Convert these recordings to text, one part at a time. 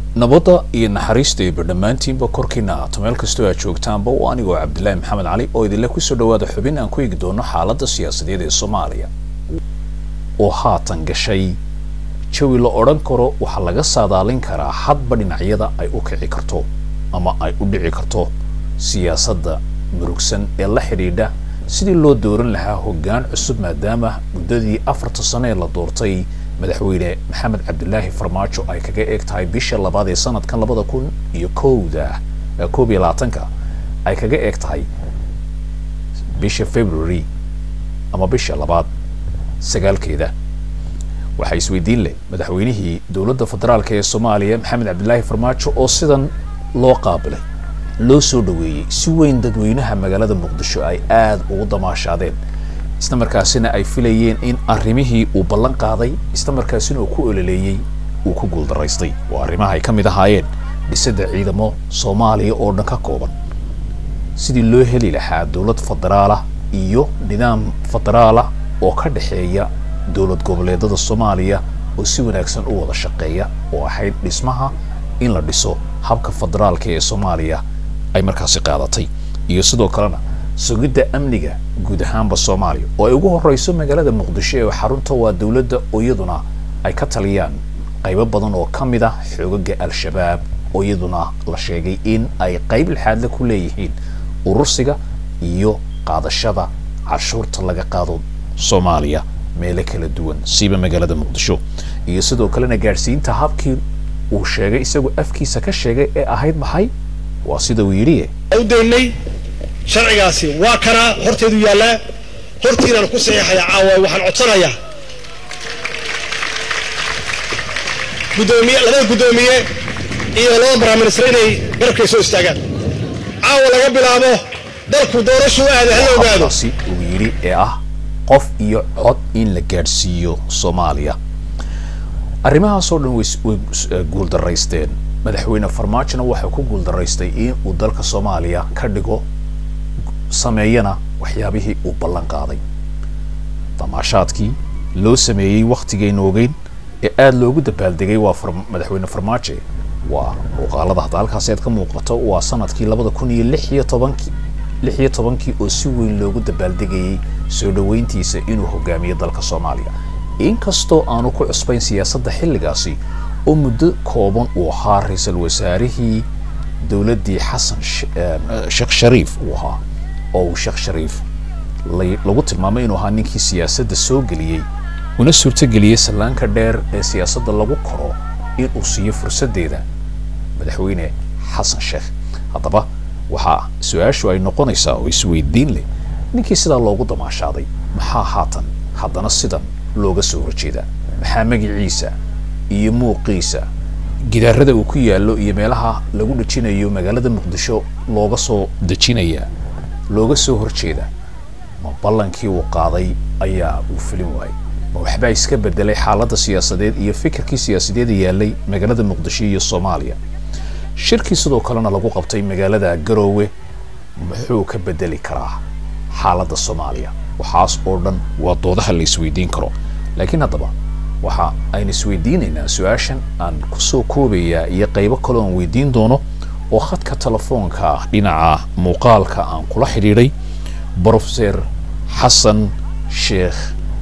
nabadda iyo naxariista iyo badhammaantiinba korkiina aato meel kastoo aad joogtaanba waa anigoo cabdilaahi maxamed cali oo idinle kusoo dhawaada xubin aan ku eegi doono xaaladda siyaasadeed ee soomaaliya oo haatan gashay jawi la odhan karo waxaa laga saadaalin karaa hadba dhinacyada ay u kici karto ama ay u dhici karto siyaasadda murugsan ee la xidhiidha sidii loo dooran lahaa hoggaan cusub maadaama muddadii afarta sano ee la doortay madaxweyne maxamed cabdilaahi farmaajo ay kaga eeg tahay bisha labaad ee sanadkan labada kun iyo kowda koob iyo labaatanka ay kaga eeg tahay bisha february ama bisha labaad sagaalkeeda waxaa isweydiin leh madaxweynihii dowladda federaalk ee soomaaliya maxamed cabdilaahi farmaajo oo sidan loo qaabilay loo soo dhaweeyey si weyn dadweynaha magaalada muqdisho ay aada ugu damaashaadeen isla markaasina ay filayeen in arrimihii uu ballan qaaday isla markaasina uu ku ololeeyey uu ku guuldaraystay oo arrimaha ay ka mid ahaayeen dhisidda ciidamo soomaaliya oo dhan ka kooban sidii loo heli lahaa dowlad federaalah iyo nidaam federaalah oo ka dhexeeya dowlad goboleedada soomaaliya oo si wanaagsan u wada shaqeeya oo ahayd dhismaha in la dhiso habka federaalka ee soomaaliya ay markaasi qaadatay iyo sidoo kalena sugidda amniga guud ahaanba soomaaliya oo ay ugu horeyso magaalada muqdisho ee xarunta waa dowladda oo iyaduna ay ka taliyaan qaybo badan oo ka mid ah xoogaga al-shabaab oo iyaduna la sheegay in ay qayb lixaadle ku leeyihiin urursiga iyo qaadashada cashuurta laga qaado soomaaliya meelo kala duwan siiba magaalada muqdisho iyo sidoo kalena gaadhsiinta habkii uu sheegay isagoo afkiisa ka sheegay ee ahayd maxay waa sida uu yidhi u daynay sharcigaasi waa kanaa horteedu yaallaa hortiinaan ku saxiixaya caawa waxaan codsanayaa gudoomiye labada guddoomiye iyo labada baraaminister inay garabkay soo istaagaan caawa laga bilaabo dalku doorashuu aada hala ogaado habkaasi uu yidhi ee ah qof iyo cod in la gaadhsiiyo soomaaliya arrimahaasoo dhan way guuldaraysteen madaxweyne farmaajona waxaa ku guuldaraystay in uu dalka soomaaliya ka dhigo sameeyana waxyaabihii uu ballan qaaday damaashaadkii loo sameeyey wakhtigayna ogeyn ee aada loogu dabaaldegay waa madaxweyne farmaajo waa muuqaalada hadda halkaasi aad ka muuqato waa sanadkii labada kun iyo lix iyo tobankii lix iyo tobankii oo si weyn loogu dabaaldegayay soo dhaweyntiisa inuu hogaamiyo dalka soomaaliya inkastoo aanu ku cusbayn siyaasadda xilligaasi oo muddo kooban uu ahaa ra-iisul wasaarihii dowladdii xasan sheekh shariif uu ahaa oo uu sheekh shariif lagu tilmaamay inuu ahaa ninkii siyaasadda soo geliyey una suurtogeliyey sallaanka dheer ee siyaasadda lagu koro in uu siiyo fursaddeeda madaxweyne xasan sheekh haddaba waxaa su-aashu ay noqonaysaa oo isweydiin leh ninkii sidaa loogu damaashaaday maxaa haatan haddana sidan looga soo horjeedaa maxaa magiciisa iyo muuqiisa gidaarada uu ku yaallo iyo meelaha lagu dhejinayo magaalada muqdisho looga soo dejinayaa looga soo horjeeda ma ballankii uu qaaday ayaa uu filin waayey ma waxbaa iska bedelay xaaladda siyaasadeed iyo fikirkii siyaasadeeda yaallay magaalada muqdisho iyo soomaaliya shirkii sidoo kalena lagu qabtay magaalada garoowe muxuu ka bedeli karaa xaaladda soomaaliya waxaas oo dhan waa doodaha la isweydiin karo laakiin haddaba waxa aynu isweydiinaynaa su-aashan aan kusoo koobayaa iyo qaybo kaloo aan weydiin doono oo khadka telefoonka dhinaca muuqaalka aan kula xidhiidhay brofeser xasan sheekh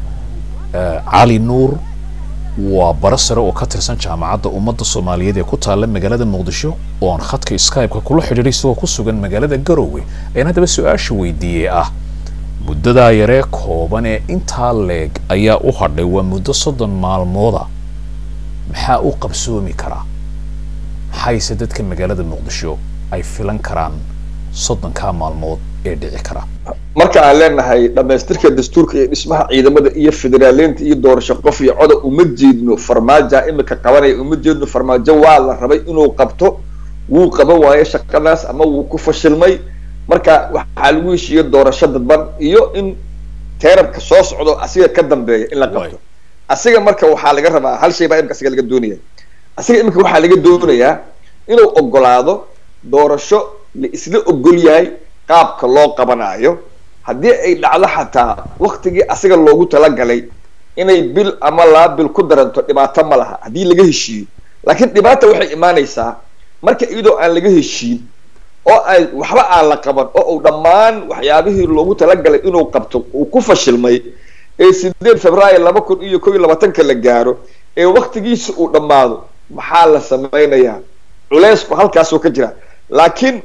cali nuur waa bara sare oo ka tirsan jaamacadda ummadda soomaaliyeed ee ku taalla magaalada muqdisho oo aan khadka skype-ka kula xidhiidhay isagoo ku sugan magaalada garoowe ayaan haddaba su-aasha weydiiyey ah muddadaa yaree kooban ee intaa leeg ayaa u hadhay waa muddo soddon maalmooda maxaa u qabsoomi karaa maxayse dadka magaalada muqdisho ay filan karaan soddonkaa maalmood ee dhici kara marka aan leenahay dhamaystirka dastuurka iyo dhismaha ciidamada iyo federaaleynta iyo doorasho qof iyo coda uma jeedno farmaaja imika qabanaya uma jeedno farmaajo waa la rabay inuu qabto wuu qaban waayo shaqadaas ama wuu ku fashilmay marka waxaa lagu heshiiye doorasho dadban iyo in teerarka soo socdo asiga ka dambeeya in la qabto asiga marka waxaa laga rabaa hal shay baa imika asiga laga doonaya asiga imika waxaa laga doonayaa inuu ogolaado doorasho la isla ogol yahay qaabka loo qabanaayo haddii ay dhacdo xataa waktigii asiga loogu talagalay inay bil ama laba bil ku daranto dhibaato ma laha haddii laga heshiiyo laakiin dhibaata waxay imaanaysaa marka iyadoo aan laga heshiin oo ay waxba aan la qaban oo uu dhammaan waxyaabihii loogu talagalay inuu qabto uu ku fashilmay ee sideed februaayo laba kun iyo kow iyo labaatanka la gaaro ee waktigiisa uu dhammaado maxaa la sameynayaa culeysku halkaasoo ka jira laakiin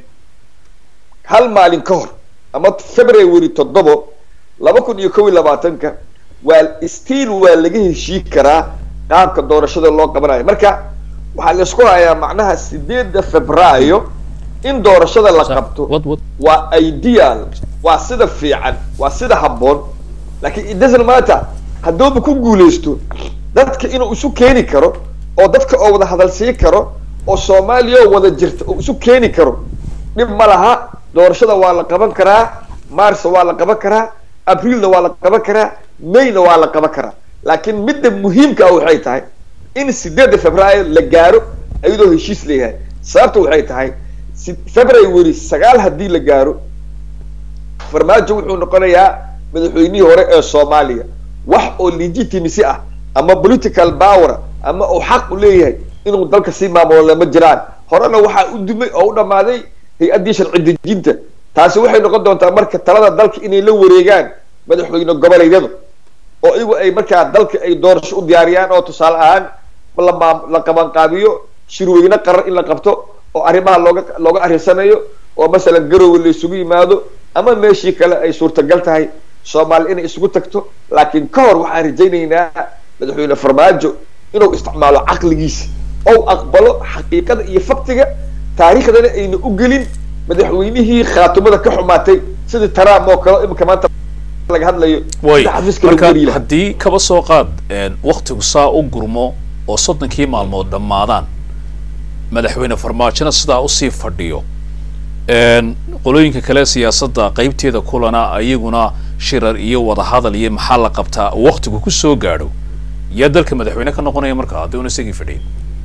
hal maalin ka hor ama february toddobo laba kun iyo kow iyo labaatanka waa stiil waa laga heshii karaa qaabka doorashada loo qabanayo marka waxaa laisku hayaa macnaha sideedda februaayo in doorashada la qabto waa ideal waa sida fiican waa sida habboon laakiin it doesn't matter hadduuba ku guuleysto dadka inuu isu keeni karo oo dadka oo wada hadalsii karo oo soomaaliya oo wada jirta oo isu keeni karo dhib ma laha doorashada waa la qaban karaa marsa waa la qaban karaa abriilna waa la qaban karaa mayna waa la qaban karaa laakiin midda muhiimka ah waxay tahay in sideedda februaayo la gaaro iyadoo heshiis leeyahay sababta waxay tahay february sagaal haddii la gaaro farmaajo wuxuu noqonayaa madaxweynihii hore ee soomaaliya wax oo legitimacy ah ama political power ama uu xaq u leeyahay inuu dalka sii maamulo ma jiraan horena waxaa u dumay oo u dhammaaday hay-addii sharci dejinta taasi waxay noqon doontaa marka talada dalka inay la wareegaan madaxweyne goboleedyadu oo iyagu ay markaa dalka ay doorasho u diyaariyaan oo tusaale ahaan lama la qabanqaabiyo shirweyne qaran in la qabto oo arrimaha looga looga arrinsanayo oo masalan garowe la isugu yimaado ama meeshii kale ay suurtagal tahay soomaali inay isugu tagto laakiin ka hor waxaan rajaynaynaa madaxweyne farmaajo inuu isticmaalo caqligiisa ou aqbalo xaqiiqada iyo faktiga taariikhdana ayna u gelin madaxweynihii khaatumada ka xumaatay sidii trump oo kale imika maanta laga hadlayo way sida xafiiska lagu marka wariyi lahaa. haddii kaba soo qaad waktigu saa u gurmo oo soddonkii maalmood dhammaadaan madaxweyne farmaajona sidaa usii fadhiyo qolooyinka kale siyaasadda qeybteeda kulana ayaguna shirar iyo wadahadal iyo maxaa la qabtaa waktigu kusoo gaadho yaa dalka madaxweyne ka noqonaya marka haddii una isagii fadhiyin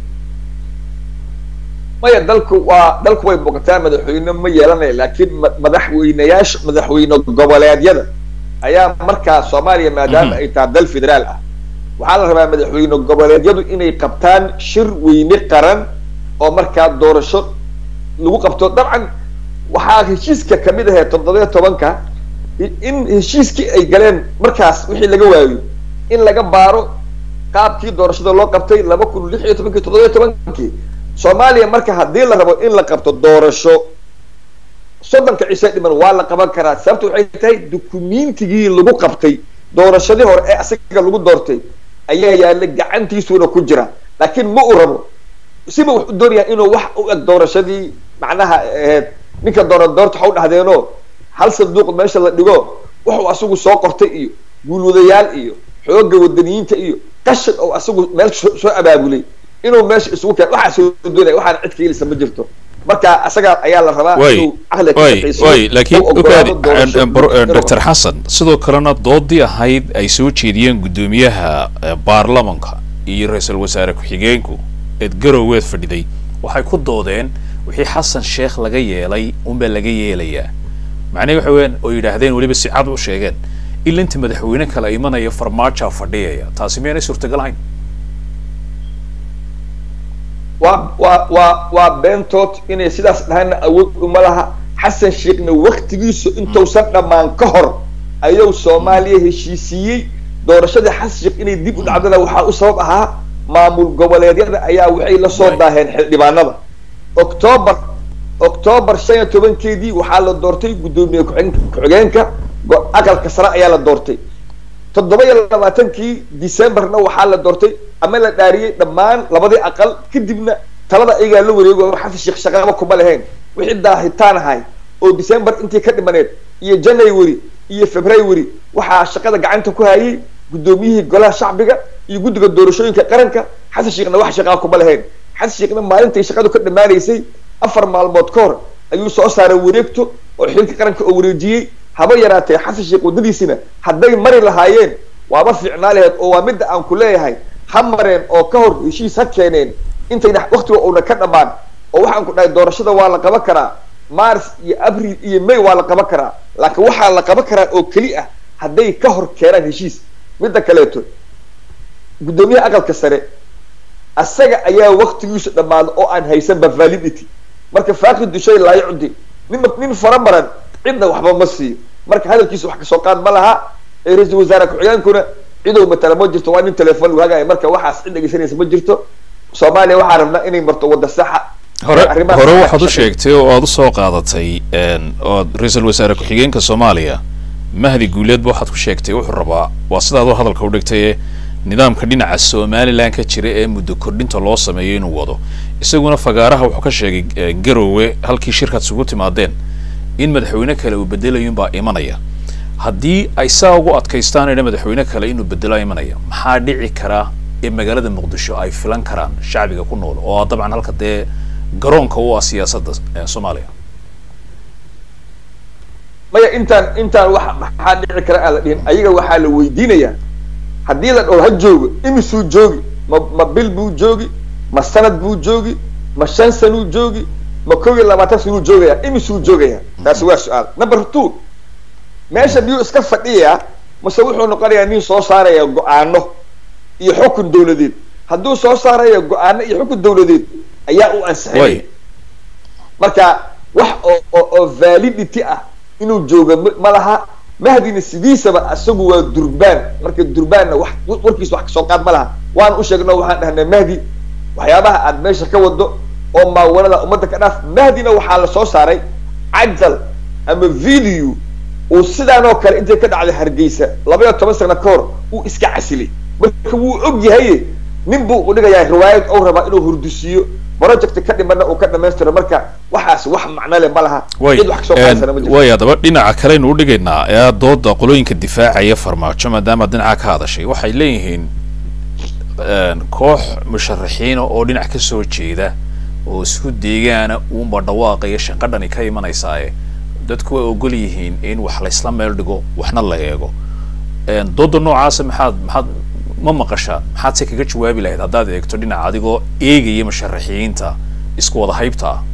maya dalku waa dalku way muuqataa madaxweyne ma yeelanaya laakiin ma- madaxweyneyaasha madaxweyne goboleedyada ayaa markaa soomaaliya maadaama Mhm. ay tahay dal federaal ah waxaa la rabaa madaxweyne goboleedyadu inay qabtaan shir weyne qaran oo markaa doorasho lagu qabto dabcan waxaa heshiiska kamid ahee toddoba iyo tobanka i- in heshiiskii ay galeen markaas wixii laga waayo in laga baaro qaabkii doorashada loo qabtay laba kun lix iyo tobankii toddoba iyo tobankii soomaaliya marka haddii la rabo in la qabto doorasho soddonka cishe dhiman waa la qaban karaa sababta waxay tahay dukumiintigii lagu qabtay doorashadii hore ee asaga lagu doortay ayaa yaalla gacantiisuuna ku jira laakiin ma uu rabo siba wax u doonayaa inuu wax u eg doorashadii macnaha aheyd ninka doona doorta waxa u dhahdeenoo hal sanduuq meesha la dhigo wuxuu asagu soo qortay iyo guulwadayaal iyo xoogga wadaniyiinta iyo qashin oo asagu meel soo soo abaabulay inuu meesha isugu keen waxaa soo doonaya waxaana cid ka helisa ma jirto marka asaga ayaa la rabaa way inuu caqliga ka way shaqaysiyo way laakiin oo oggolaado ukaadi doorasho inuu- doctor xasan sidoo kalena doodii ahayd ay soo jeediyeen guddoomiyaha eh, baarlamanka iyo ra-iisul wasaare ku-xigeenku eed garoweed fadhiday waxay ku doodeen wixii xasan sheekh laga yeelay unbaa laga yeelayaa macnahe waxa weeyaan oo yidhaahdeen weliba si cad u sheegeen ila inta madaxweyne kale imanaya farmaajoa fadhiyaya taasi miyaanay suurtagal ahayn waa waa waa waa beentood inay sidaas dhahana awood uma laha xasan sheekhna waktigiisu intuusan dhammaan ka hor ayuu soomaaliya heshiisiiyey doorashadii xasan sheekh inay dib u dhacdana waxaa u sabab ahaa maamul goboleedyada ayaa waxay la soo Right. daaheen xildhibaanada octoobar octoobar shan iyo tobankeedii waxaa la doortay guddoomiye ku-xigeen- ku-xigeenka go- aqalka sare ayaa la doortay toddoba iyo labaatankii decemberna waxaa la doortay ama la dhaariyey dhammaan labadii aqal kadibna talada ayagaa la wareego xasan sheekh shaqaba kuma lahayn wixii daahitaan ahay oo december intii ka dhimaneed iyo january iyo february waxaa shaqada gacanta ku hayay guddoomiyihii golaha shacbiga iyo guddiga doorashooyinka qaranka xasan sheekhna wax shaqaa kuma lahayn xasan sheekhna maalintay shaqadu ka dhammaanaysay afar maalmood ka hor ayuu soo saaray wareegto oo xilka qaranka oo wareejiyey haba yaraatee xasan sheekh waddadiisina hadday mari lahaayeen waaba fiicnaa laheyd oo waa midda aan ku leeyahay ha mareen oo ka hor heshiis ha keeneen intayna waktiga uuna ka dhammaan oo waxaan ku dhahay doorashada waa la qaban karaa mars iyo abril iyo may waa la qaban karaa laakiin waxaa la qaban karaa oo keli ah hadday ka hor keenaan heshiis midda kaleeto guddoomiyaha aqalka sare asaga ayaa waktigiisu dhammaado oo aan haysanba validity marka faaqidu shay laa yucdi nin nin faramaran cidna waxba ma siiyo marka hadalkiisa wax kasoo qaad ma laha ee ra-iisul wasaare ku-xigeenkuna cidow matala ma jirto waa nin telefoon lagu hagaayo marka waxaas cid dhegeysanaysa ma jirto soomaaliya waxaa rabnaa inay marto wadda saxa hore arrimaha hore saxa waxaad u shaqeeya. sheegtay oo aad usoo qaadatay een, ood ra-iisul wasaare ku-xigeenka soomaaliya mahdi guuleedba waxaad ku sheegtay wuxuu rabaa waa sidaad u hadalka u dhigtay ee nidaamka dhinaca somaliland ka jira ee muddo kordhinta loo sameeyo inuu wado isaguna fagaaraha wuxuu ka sheegay eh, garowe halkii shirkaad isugu timaadeen in madaxweyne kale uu bedelayunbaa imanaya haddii ay saa ugu adkaystaanayna madaxweyne kale inuu bedelo imanaya maxaa dhici karaa ee magaalada muqdisho ay filan karaan shacbiga ku nool oo dabcan halka dee garoonka u ah siyaasadda eh, soomaaliya maya intaan intaan wax maxaa dhici kara aan la dhihin ayaga waxaa la weydiinayaa haddii la dhaho ha joogo imisuu joogi ma ma bil buu joogi ma sanad buu joogi ma shan sanuu joogi ma kow iyo labaatan sanuu joogayaa imisuu joogayaa taasi waa su-aal number two meesha miyuu iska fadhiyaa mase wuxuu noqonayaa nin soo saaraya go-aano iyo xukun dawladeed hadduu soo saaraya go-aano iyo xukun dawladeed ayaa u ansixinaya way marka wax oo oo oo validity ah inuu joogo ma- ma laha mahdina sidiisaba isagu waa durbaan marka durbaanna wax warkiisa wax kasoo qaad ma laha waan u sheegno waxaan dhahnay mahdi waxyaabaha aad meesha ka wado oo maawanada ummadda ka dhaaf mahdina waxaa la soo saaray cajal ama video uu sidaan oo kale intay ka dhacday hargeysa laba iyo toban sano ka hor uu iska casilay marka wuu og yahay nin buu u dhigayaa riwaayad ou rabaa inuu hurdusiiyo project ka dhimana uu ka dhamaystiro marka waxaas wax macno leh ma laha way cid wax kasoo qaadasana ma jirto way haddaba dhinaca kaleynu u dhigaynaa ee dooda qolooyinka difaacaya farmaajo maadaama dhinaca ka hadashay waxay leeyihiin een, koox musharaxiina oo dhinac ka soo jeeda oo isku deegaana uunba dhawaaqaya shaqadhani ka imanaysaaye dadku way ogol yihiin in wax laysla meel dhigo waxna la eego een, dooda noocaasa maxaad maxaad ma maqashaan maxaad se kaga jawaabi lahayd haddaad eegto dhinaca adigoo eegaya musharaxiinta isku wada haybta ah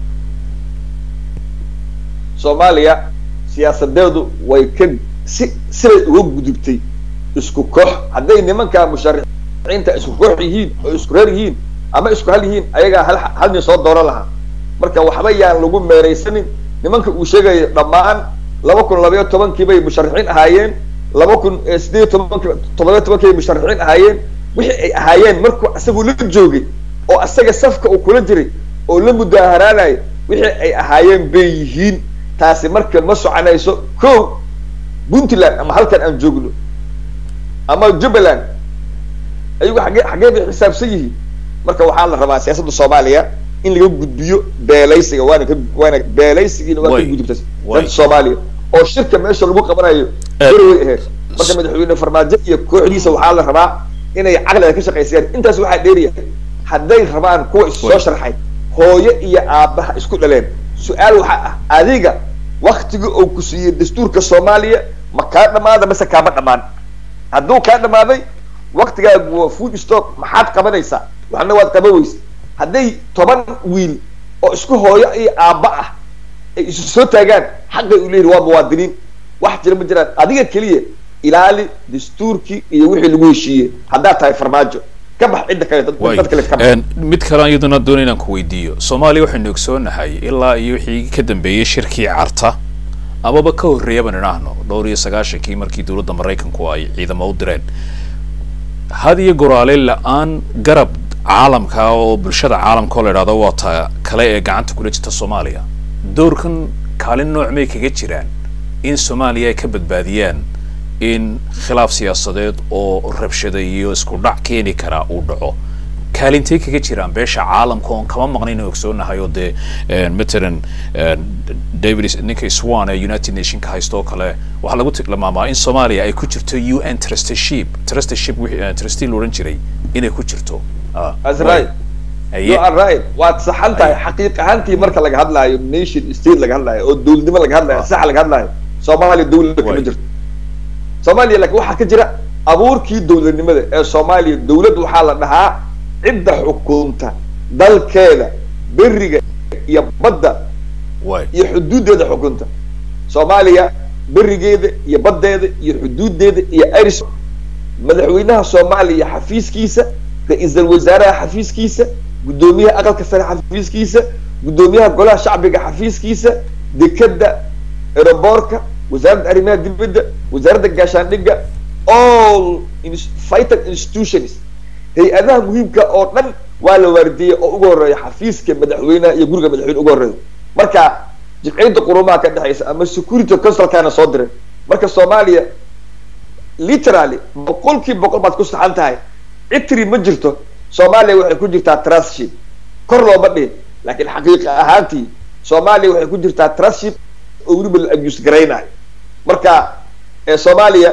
soomaaliya siyaasadeedu way ka si siday uga gudubtay isku koox hadday nimanka musharaxiinta isku koox yihiin oo isku reer yihiin ama isku hal yihiin ayagaa hal hal nin soo dooran lahaa marka waxba yaan lagu meeraysanin nimanka uu sheegayo dhammaan laba kun labaiyo tobankii bay musharaxiin ahaayeen laba kun eh, sideed iyo tobankii toddoba iyo tobankii bay musharaxiin ahaayeen wixii ay ahaayeen markuu isagu la joogay oo asaga safka uu kula jiray oo la mudaaharaanayo wixii ay ahaayeen bay yihiin taasi marka ma soconayso ko puntland ama halkan aan joogno ama jubbaland ayagu xagee xagee bay xisaabsan yihiin marka waxaa la rabaa siyaasadda soomaaliya in laga gudbiyo beelaysiga waana ka waana beelaysigiina waa ka Way. gudubta Way. dadka soomaaliya oo shirka meesha lagu qabanayo Eh, way ahayd marka madaxweyne farmaajo iyo kooxdiisa waxaa la rabaa inay caqliga ka shaqaysayaan intaas waxaa dheeriya hadday rabaan kuwa is soo Way. sharxay hooyo iyo aabbaha isku dhaleen su-aal waxaa ah adiga waktiga uu ku siiyey dastuurka soomaaliya ma kaa dhamaada mase kaama dhamaan hadduu kaa dhamaaday waktigaagu waa food stock maxaad qabanaysaa waxna waad qaban weysa hadday toban wiil oo isku hooyo iyo aabba ah ay isu soo taagaan xaqay u leeyihin waa muwaadiniin wax jira ma jiraan adiga keliya ilaali dastuurkii iyo wixii lagu heshiiyey haddaad tahay farmaajo ka bax cidda kale dad way dad kale ka bax Een, mid kale iyaduna doonay inaan ku weydiiyo soomaaliya waxaynu ogsoonahay ilaa iyo wixii ka dambeeyey shirkii carta amaba ka horreeya baan idhaahno dhowr iyo sagaashankii markii dowladda maraykanku ay ciidamo u direen had iyo goraale la-aan garab caalamka oo bulshada caalamka oo la idhahdo waa ta kale ee gacanta kula jirta soomaaliya doorkan kaalin nooc may kaga jiraan in soomaaliya ay ka badbaadiyaan in khilaaf siyaasadeed oo rabshada iyo isku dhac keeni karaa uu dhaco kaalintay kaga jiraan beesha caalamka oon kama maqnayn oo ogsoonahay oo dee een, matalan een, david is- ninka swan ee united nation ka haysto oo kale waxaa lagu tilmaamaa in soomaaliya ay ku jirto un trusteeship trusteeship wixii eh, trustee la odhan jiray inay ku jirto Ah, That's way. right. Haye. you are right waad saxan tahay xaqiiq ahaantii marka laga hadlaayo nation state laga hadlaayo oo dowladnimo laga hadlaayo Ah. sax laga hadlaayo soomaaliya dowlad kama Way. jirto soomaaliya laakiin waxaa ka jira abuurkii dowladnimada ee soomaaliya dowlad waxaa la dhahaa cidda xukunta dalkeeda beriga iyo badda way iyo xuduudeeda xukunta soomaaliya berigeeda iyo baddeeda iyo xuduudeeda iyo iris madaxweynaha soomaaliya xafiiskiisa ra-iisul wasaaraha xafiiskiisa guddoomiyaha aqalka sare xafiiskiisa guddoomiyaha golaha shacbiga xafiiskiisa dekeda aeroboorka wasaaradda arrimaha dibadda wasaaradda gaashaandhigga all vital institutions hay-adaha muhiimka oo dhan waa la waardiiyey oo ugu horeeya xafiiska madaxweyneha iyo guriga madaxweyne ugu horeeya marka jimciyadda qurumaha ka dhexeysa ama security consulkana soo diray marka soomaaliya literally boqolkii boqol baad ku saxan tahay citri ma jirto soomaaliya waxay ku jirtaa trustship kor looma dhihin laakiin xaqiiqa ahaantii soomaaliya waxay ku jirtaa trustship oo weliba la abuse garaynayo marka soomaaliya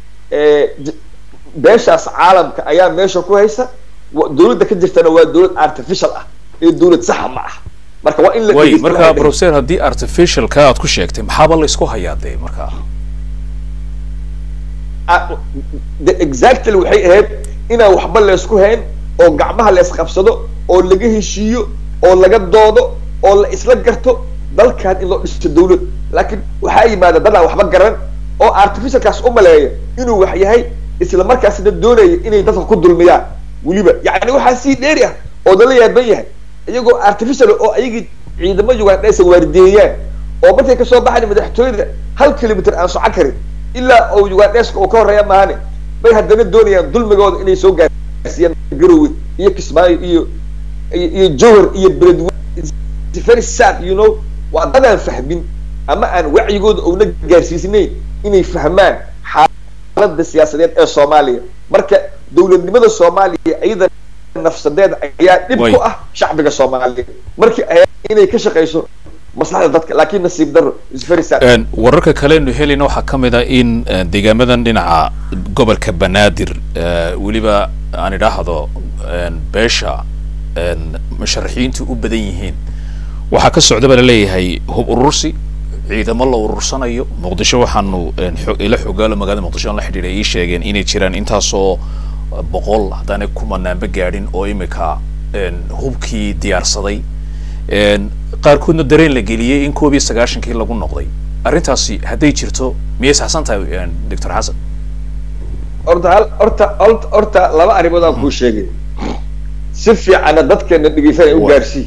beeshaas caalamka ayaa meesha ku haysa dowladda ka jirtana waa dowlad artificial ah ee dowlad saxa ma ah marka waa in la way marka professor haddii artificialka aad ku sheegtay maxaaba la isku hayaa dee markaa exactly waxay ahayd inaan waxba laysku hayn oo gacmaha la isqabsado oo laga heshiiyo oo laga doodo oo la isla garto dalkan in loo dhisto dawlad laakiin waxaa yimaada dadaan waxba garan oo artificialkaas u maleeya inuu wax yahay isla markaasna doonaya inay dadka ku dulmiyaan weliba yacni waxaa sii dheeri ah oo dala yaaban yahay iyagoo artificial oo ayagii ciidamo ugandhaysa waardiyeeyaan oo markay kasoo baxayn madaxtooyada hal kilomitr aan soco karin ilaa oo ugandheska uu ka horeeya maahane bay haddana doonayaan dulmigooda inay soo gaarsiiyaan garowe iyo kismaayo iyo iyo jowhar iyo beledwe very sad you know waa dadaan fahmin ama aan wacyigooda ouna gaarsiisnayn inay fahmaan xaalada siyaasadeed ee soomaaliya marka dowladnimada soomaaliya iyada nafsadeeda ayaa dhib ku ah shacbiga soomaaliya markii ay inay ka shaqeyso maslaxda dadka laakiin nasiib daro is very sad wararka kalenu helina waxaa ka mid a in deegaamadan dhinaca gobolka banaadir weliba aan idhaahdo beesha musharaxiintu u badan yihiin waxaa ka socda baa laleeyahay hub urursi ciidamo la urursanayo muqdisho waxaanu ila xogaalo magaalada muqdisho aan la xidhiidhay ii sheegeen inay jiraan intaasoo boqol haddaanay kumanaanba gaadhin oo imika hubkii diyaarsaday qaarkoodna dareen la geliyey in koob iyo sagaashankii lagu noqday arrintaasi hadday jirto miyay saxsan tahay doctor xasan horta hal horta horta laba arrimood aan kuu sheegay si fiicanna dadkeena dhegeysanay u gaarsii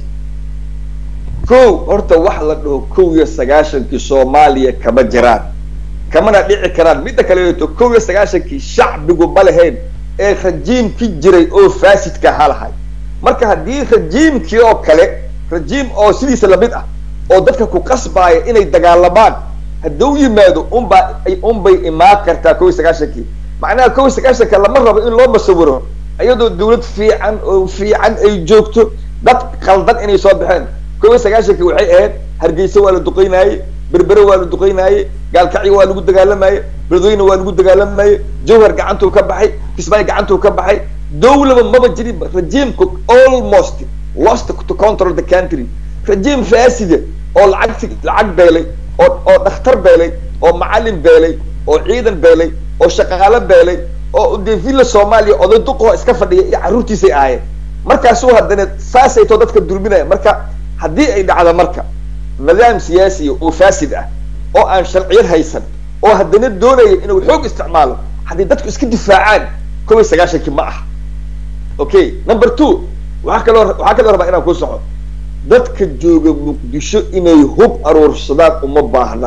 kow horta wax la dhaho kow iyo sagaashankii soomaaliya kama jiraan kamana dhici karaan midda kaleeto kow iyo sagaashankii shacbigu ma lahayn ee rajiimki jiray oo faasidka halahay marka haddii rajiimkii oo kale rajiim oo sidiisa lamid ah oo dadka ku qasbaaya inay dagaalamaan hadduu yimaado unbaa unbay imaan kartaa kow iyo sagaashankii macnaha kow iyo sagaashanka lama rabo in loo masawiro iyadoo dawlad fiican oo fiican ay joogto dad qaldan inay soo baxeen kow iyo sagaashankii waxay ahayd hargeysa waa la duqeynaaye berbere waa la duqeynaaye gaalkacyi waa lagu dagaalamaye beledweyne waa lagu dagaalamaye jowhar gacantuu ka baxay kismaayo gacantuu ka baxay dawlaba maba jirin rajiimku almost lost to control the country rajiim faasida oo lacag lacag beelay oo oo dhakhtar beelay oo macalin beelay oo ciidan beelay oo shaqaalo beelay oo dee villa soomaaliya oday duqoo iska fadhiya iyo carruurtiisay ahaayeen markaasuu haddana saasaytoo dadka dulminaya marka haddii ay dhacdo marka nidaam siyaasiya oo faasid ah oo aan sharciyad haysan oo haddana doonaya inuu xoog isticmaalo haddii dadku iska difaacaan kow iyo sagaashankii ma aha okay number two waxaa kaloo waxaa kaloo rabaa inaan ku soco dadka jooga muqdisho inay hub aruursadaan uma baahna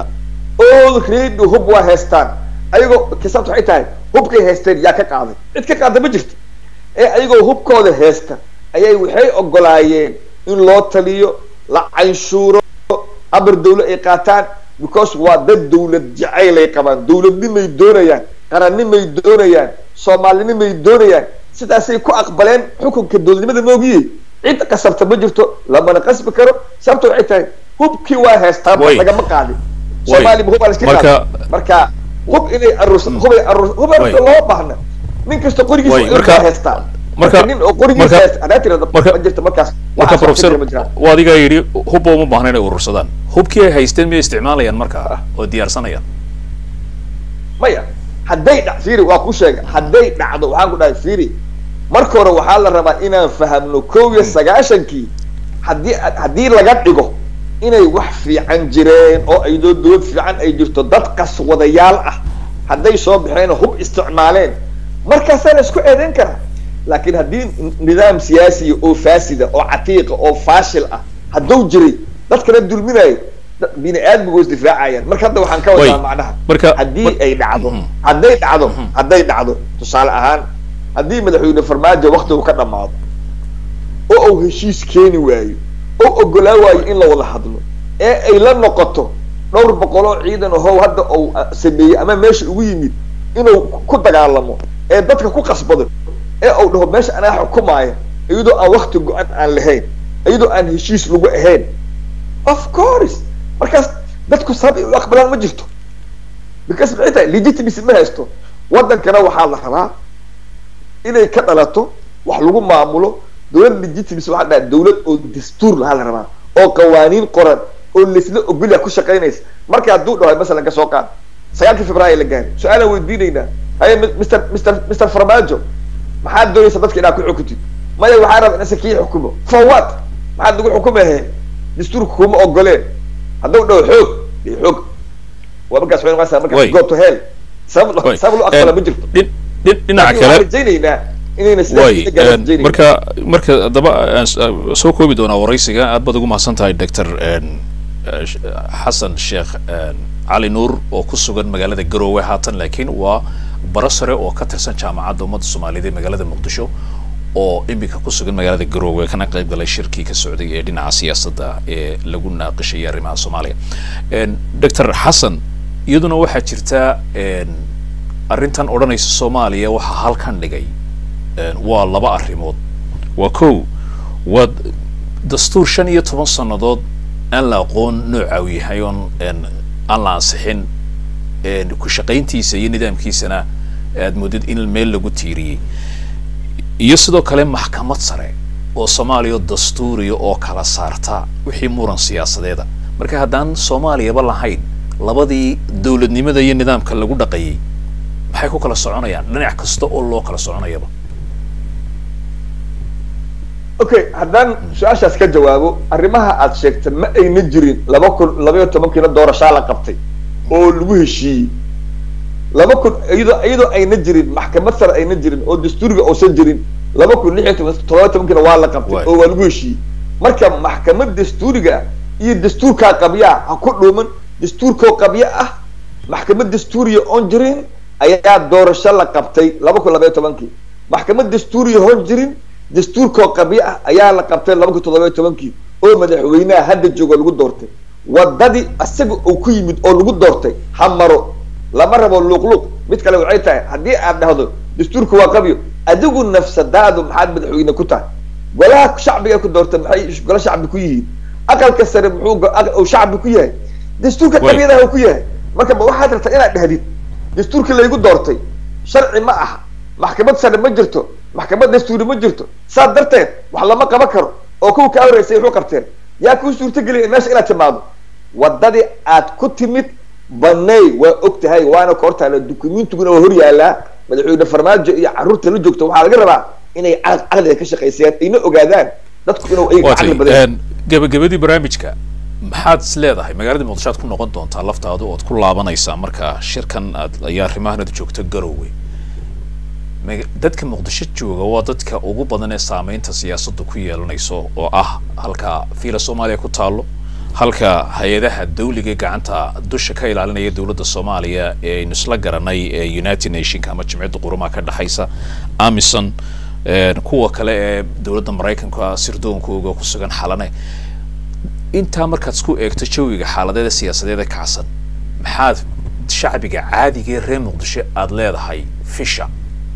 already hub waa haystaan ayagoo kisaabta waxay tahay hubkay haysteen yaa ka qaaday cid ka qaada ma jirto ee ayagoo hubkooda haysta ayay waxay ogolaayeen in loo taliyo la canshuuro amar dawla ay qaataan because waa dad dawlad jacaylay qabaan dawladnimay doonayaan qarannimay doonayaan soomaalinimay doonayaan sidaasay ku aqbaleen xukunka dowladnimada moogiye cid qasabta ma jirto lamana qasbi karo sababta waxay tahay hubkii waa haystaan lagama qaadin soomaaliya hub alaska qaadi marka hub inay aruurs hubay aruurs hub aruurs loo baahna nin kasta qorigiisa waa haystaa marka nin oo qorigiisa haysta adaa tirada ma jirto markaas marka professor waa adigaa yidhi hubba uma baahna inay urursadaan hubkii ay haysteen miyay isticmaalayaan marka oo diyaarsanayaan maya hadday dha fiiri waa ku sheega hadday dhacdo waxaan ku dhahay fiiri marka hore waxaa la rabaa inaan fahamno kow iyo sagaashankii haddii haddii laga dhigo inay wax fiican jireen oo aydoo dawlad fiican ay jirto dad qaswadayaal ah hadday soo baxeen hub isticmaaleen markaasaa la isku eedeyn karaa laakiin haddii nidaam siyaasiya oo faasida oo catiiqa oo faashil ah hadduu jiray dadkana dulminayo bini aadmigu is difaacayaan marka hadda waxaan ka wadaa macnaha marka haddii ay dhacdo hadday dhacdo hadday dhacdo tusaale ahaan haddii madaxweyne farmaajo waktigu ka dhamaado oo uu heshiis keeni waayo oo ogolaa waayo in la wada hadlo ee ay la noqoto dhowr boqol oo ciidan ahow hadda uu sameeyey ama meesha ugu yimid inuu ku dagaalamo ee dadka ku qasbado ee uu dhaho meesha anaa xukumaaya iyadoo aan wakti go-an aan lahayn iyadoo aan heshiis lagu ahayn of course markaas dadku sabab u aqbalaan ma jirto because maxay tahay legitimacy ma haysto waddankana waxaa la rabaa inay ka dhalato wax lagu maamulo dowlad legitimacy waxaa dhaha dowlad oo dastuur lahaa la rabaa oo qawaaniin qoran oo laisla ogolya ku shaqaynaysa marka hadduu dhaho masalan ka soo qaad sagaalkii februaayo la gaaray su-aalaan weydiinaynaa haye mr mr mr farmaajo maxaad doonaysa dadka inaad ku xukuntid maya waxaa raba inase kii xukumo for what maxaad nagu xukumahe dastuurka kuma ogoleen hadduu dhaho xoog de xoog waa markaas waxay noqonaysaa markaas go to hell sabab sabab loo aqbala ma jirto dhinaca kale rajaynaynaa inayna way marka marka haddaba soo koobi doonaa waraysiga aad baad ugu mahadsan tahay doctor xasan sheekh cali nuur oo ku sugan magaalada garoowe haatan laakiin waa baro sare oo ka tirsan jaamacadda ummadda soomaaliyeed ee magaalada muqdisho oo iminka ku sugan magaalada garoowe kana qayb galay shirkii ka socday ee dhinaca siyaasadda ee lagu naaqishayay arrimaha soomaaliya doctor xasan iyaduna waxaa jirta arrintan odhanaysa soomaaliya waxaa halkan dhigay waa laba arrimood waa kow waa dastuur shan iyo toban sannadood aan la aqoon nooca uu yahay oon aan la ansixin ku shaqayntiisa iyo nidaamkiisana aad moodid in meel lagu tiiriyey iyo sidoo kale maxkamad sare oo soomaaliya dastuuriya oo kala saarta wixii muran siyaasadeeda marka haddaan soomaaliyaba lahayn labadii dowladnimada iyo nidaamka lagu dhaqayay maxay ku kala soconayaan dhinac kasta oo loo kala soconayaba okay haddaan su-aashaas ka jawaabo arrimaha aad sheegta ma ayna jirin laba kun labaiyo tobankiina doorashaa la qabtay oo lagu heshiiyey laba kun iyadoo iyadoo ayna jirin maxkamad sare ayna jirin oo dastuuriga uusan jirin laba kun lix iyo toban todoba tobankiina waa la qabtay oo waa lagu heshiiyey marka maxkamad dastuuriga ah iyo dastuurkaa qabyaa ha ku dhuuman dastuurkoo qabyo ah maxkamad dastuuriya oon jirin ayaa doorasho la qabtay laba kun labaiyo tobankii maxkamad dastuuriya hoon jirin dastuurkoo qabyo ah ayaa la qabtay laba kun toddoba iyo tobankii oo madaxweynaha hadda joogo lagu doortay wadadii isaga uu ku yimid oo lagu doortay ha maro lama rabo luuqluuq mid kale waxay tahay haddii aad dhahdo dastuurka waa qabyo adigu nafsadaadu maxaad madaxweyne ku tahay golaha shacbiga ku doortay maxay golo shacbi ku yihiin aqalka sare muxuu shacbi ku yahay dastuurka qabyadaha ku yahay marka ma waxaad rabtaa inaad dhahdid dastuurka laygu doortay sharci ma aha maxkamad sare ma jirto maxkamad dastuuri ma jirto saas darteed wax lama qaban karo oo kuwa kaa horeysay wuxuu qabteen yaa kuu suurtageliya meesha inaad timaado wadadii aad ku timid banay waa og tahay waana ka hortaala dukumentiguna waa hor yaalaa madaxweyne farmaajo iyo carruurta la joogto waxaa laga rabaa inay caqliga ka shaqaysayaan ayna ogaadaan dadku inuu ayaga caqli badan gabagabadii barnaamijka maxaad is leedahay magaalada muqdisho aad ku noqon doontaa laftaadu ood ku laabanaysaa marka shirkan aad ayaa arrimahan aad joogto garowe dadka muqdisho jooga waa dadka ugu badan ee saameynta siyaasadda ku yeelanayso oo ah halka fiila soomaaliya ku taalo halka hay-adaha dawliga gacanta dusha ka ilaalinaya dowladda soomaaliya ee aynu isla garanay ee united nationka ama jimciyadda qurumaha ka dhexaysa amison kuwa kale ee dowladda maraykanka sirdoonkooga ku sugan xalane intaa markaad isku eegto jawiga xaaladeeda siyaasadeeda kacsan maxaad shacbiga caadiga ee reer muqdisho aada leedahay fisha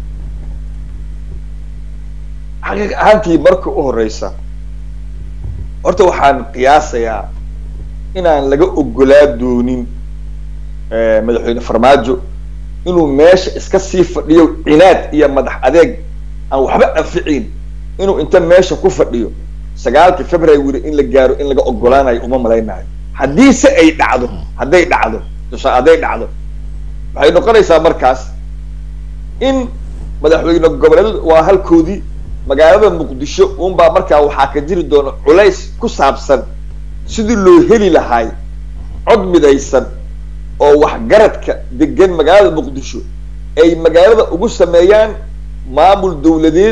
xaqiiq ahaantii marka u horeysa horta waxaan qiyaasayaa inaan laga ogolaa doonin madaxweyne farmaajo inuu meesha iska sii fadhiyo cinaad iyo madax adeeg aan waxba anficin inuu inta meesha ku fadhiyo sagaalkii february in la gaaro in laga ogolaanayo uma malaynayo haddii se ay dhacdo hadday dhacdo tusaa hadday dhacdo waxay noqonaysaa markaas in madaxweyne goboleed waa halkoodii magaalada muqdisho unbaa markaa waxaa ka jiri doona culays ku saabsan sidii loo heli lahaay cod midaysan oo waxgaradka degan magaalada muqdisho ay magaalada ugu sameeyaan maamul dawladeed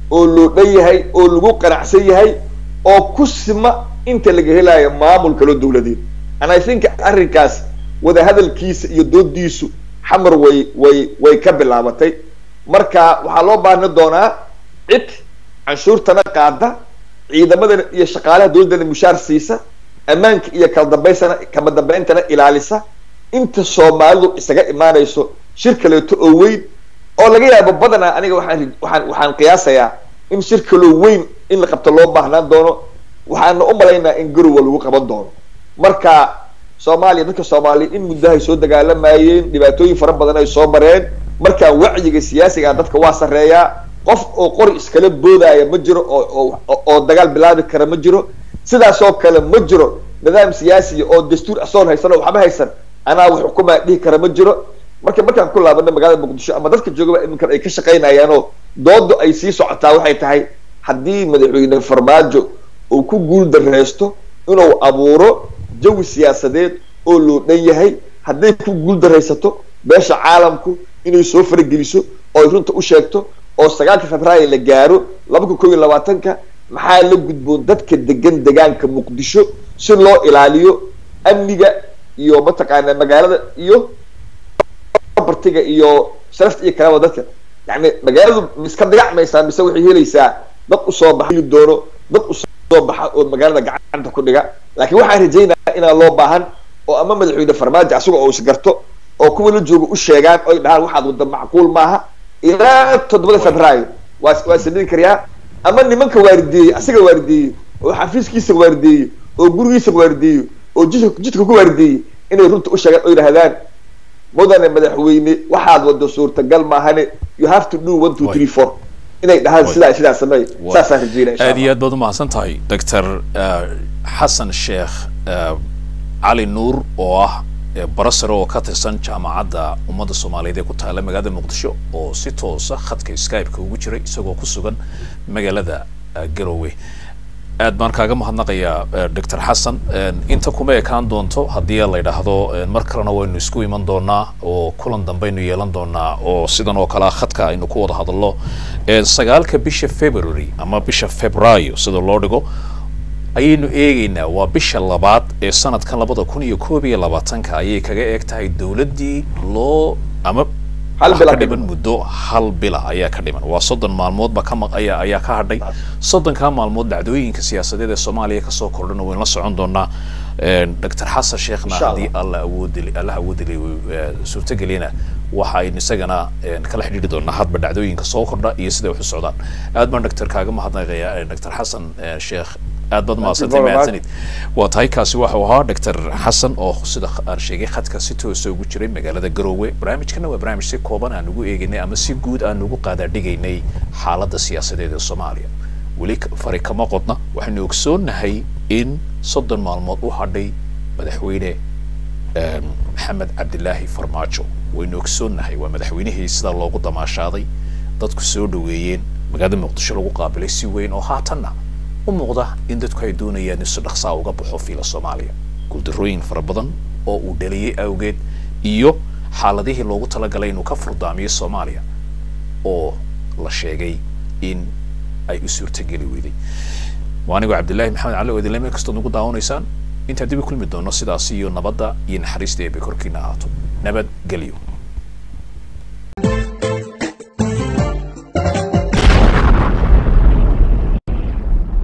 oo loo dhan yahay oo lagu qanacsan yahay oo ku sima inta laga helayo maamul kaloo dawladeed and i think arrinkaas wadahadalkiisa iyo doodiisu xamar way way way ka bilaabatay marka waxaa loo baahni doonaa cid canshuurtana qaada ciidamadana iyo shaqaalaha dawladdana mushaar siisa ammaanka iyo kala dambaysana kama dambeyntana ilaalisa inta soomaalidu isaga imaanayso shir kaleeto oo weyn oo laga yaabo badanaa aniga waxaan waxaan waxaan qiyaasayaa in shir kaloo weyn in la qabto loo baahnaan doono waxaana u malaynaa in garowa lagu qaban doono marka soomaaliya dadka soomaaliya in muddahay soo dagaalamayeen dhibaatooyin fara badan ay soo mareen markaa wacyiga siyaasiga dadka waa sarreeyaa qof oo qori iskala boodaya ma jiro oo oo dagaal bilaabi kara ma jiro sidaasoo kale ma jiro nidaam siyaasiya oo dastuur asoon haysan oo waxba haysan anaa wax xukumaa dhihi kara ma jiro marka markaan ku laabana magaalada muqdisho ama dadka joogaba iminkan ay ka shaqaynayaanoo doodo ay sii socotaa waxay tahay haddii madaxweyne farmaajo uu ku guul dareysto inuu abuuro jawi siyaasadeed oo loo dhan yahay hadday ku guul daraysato beesha caalamku inay soo farageliso oo ay runta u sheegto oo sagaalka februaayo la gaaro laba kun kob iyo labaatanka maxaa la gudboon dadka degan degaanka muqdisho si loo ilaaliyo amniga iyo mataqaana magaalada iyo bartiga iyo sharafta iyo kalaba dadka yani magaaladu miska dagacmaysaa mise waxay helaysaa dad usoo baxa heli doono dad usoo baxa oo magaalada gacanta ku dhiga laakiin waxaan rajaynaya inaan loo baahan oo ama madaxweyne farmaajo asaga oo isgarto oo kuwa la jooga u sheegaan oy dhahaan waxaad wadda macquul maaha ilaa toddobada februaayo waa waa samayn karayaa ama nimanka waarideeyey asaga waarideeyey oo xafiiskiisa waarideeyey oo gurigiisa waarideeyey oo jidka jidka ku waarideeyey inay runta u sheegaan oo yidhahdaan mudane madaxweyne waxaad wado suurtagal maahane you have to do one two three four inay dhahaan sidaa sidaa sameey saasaan rajeynaya insha aad iyo aad baad umahadsan tahay doctor xasan sheekh cali nuur oo ah barasare oo ka tirsan jaamacadda ummadda soomaaliyeed ee ku taala magaalada muqdisho oo si toosa khadka skype-ka ugu jiray isagoo ku sugan magaalada garowe aad baan kaaga mahadnaqayaa doctor xasan inta kuma ekaan doonto haddii la yidhaahdo mar kalena waynu isku iman doonaa oo kulan dambaynu yeelan doonaa oo sidan oo kalea khadka aynu ku wada hadalno sagaalka bisha february ama bisha februaayo sida loo dhigo ayaynu eegeynaa waa bisha labaad ee sanadkan labada kun iyo koob iyo labaatanka ayay kaga eeg tahay dawladdii loo ama ka dhiman muddo hal bila ayaa ka dhiman waa soddon maalmoodba ka maq ayaa ayaa ka hadhay soddonkaa maalmood dhacdooyinka siyaasadeed ee soomaaliya kasoo kordhana waynu la socon doonaa doctor xasan sheekhna haddii alla awoodili allah awoodili suurtageliyana waxaynu isagana kala xidhiiri doonaa hadba dhacdooyinka soo kordha iyo siday wax u socdaan aad baan doctor kaaga mahadnaqaya doctor xasan sheekh aad baad mahadsantay mahadsanid waa tahay kaasi waxau ahaa doctor xasan oo sida aan sheegay khadka si toosa ugu jiray magaalada garoowe barnaamijkana waa barnaamij si kooban aan ugu eegaynay ama si guud aan ugu qaadaadhigaynay xaaladda siyaasadeed ee soomaaliya weli fari kama qodna waxaynu ogsoonnahay in soddon maalmood u hadhay madaxweyne maxamed cabdilaahi farmaajo waynu ogsoonnahay waa madaxweynihii sidaa loogu damaashaaday dadku soo dhaweeyeen magaalada muqdisho lagu qaabilay si weyn oo haatanna u muuqda in dadku ay doonayaan in si dhaqsaa uga baxo fiila soomaaliya guuldarrooyin fara badan oo uu dhaliyey awgeed iyo xaaladihii loogu talagalay inuu ka furdaamiyo soomaaliya oo la sheegay in ay u suurtageli weyday waa anigoo cabdillahi maxamed cali oo idinle meel kastood nagu daawanaysaan intaan dib u kulmi doono sidaas iyo nabadda iyo naxariista eebay korkiina ahaato nabad gelyo